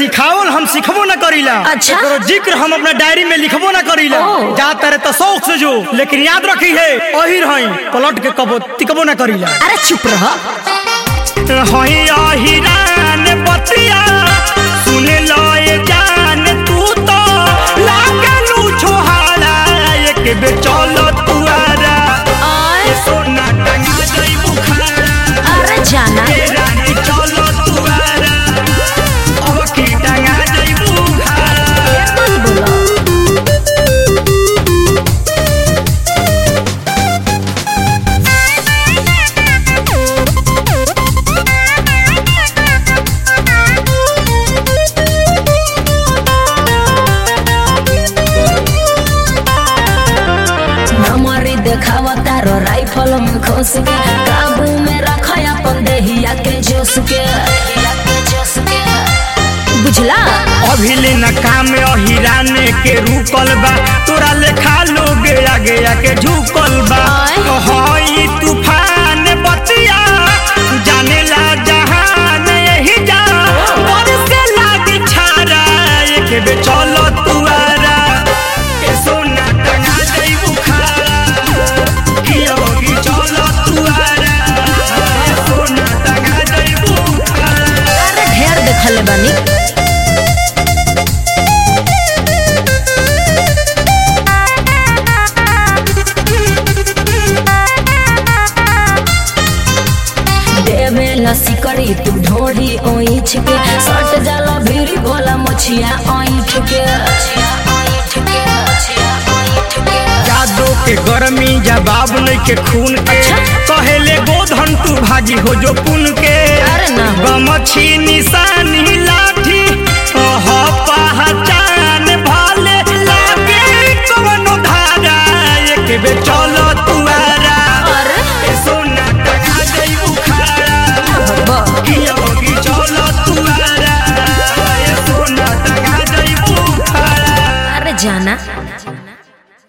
सिखावल हम सिखबो ना करीला अच्छा। एकरो जिक्र हम अपना डायरी में लिखबो ना करीला ओ। जा तारे तो शौक से जो लेकिन याद रखी है अहिर हई पलट के कबो तिकबो ना करीला अरे चुप रह हई अहिरान बतिया सुन लो ये जान तू तो लागलू छोहारा एक बे चलो तुआरा आय, सोना टंगा जाई बुखारा अरे जाना ए रानी चलो तुआरा अब की टंगा जाई बुखारा मत बोलो नमरी देखावा तारो राइफल में खोस के काबू में रखा अपन देहिया के जोश के देहिया के जोश के बुझला अभिले न काम अहिराने के रुकल बा तोरा लेखा लोग आगे आके झुकल बा आय। हई तूफान बतिया जाने ला जहान यही जा पर से लागी छारा एक बे चलो तुआरा ए सोना टंगा जाई बुखारा किया होगी चलो तुआरा ए सोना टंगा जाई बुखारा अरे ढेर देखले बानी देवे लसी करी तू ढोरी ओइठ के सट जाला भीरी भोला मछिया ओइठ के ओइठ के मछिया ओइठ के जादो के गर्मी जवाब नहीं के खून के अच्छा। कहेले गोधन तू भागी हो जो पुन के अरे ना हो। गमछी निशानी लाठी ओह पहचान भाले लागे कवनो धारा एक बे चलो तुआरा अरे ए सोना टंगा गई बुखारा भगवा किया होगी चलो तुआरा ए सोना टंगा गई बुखारा अरे जाना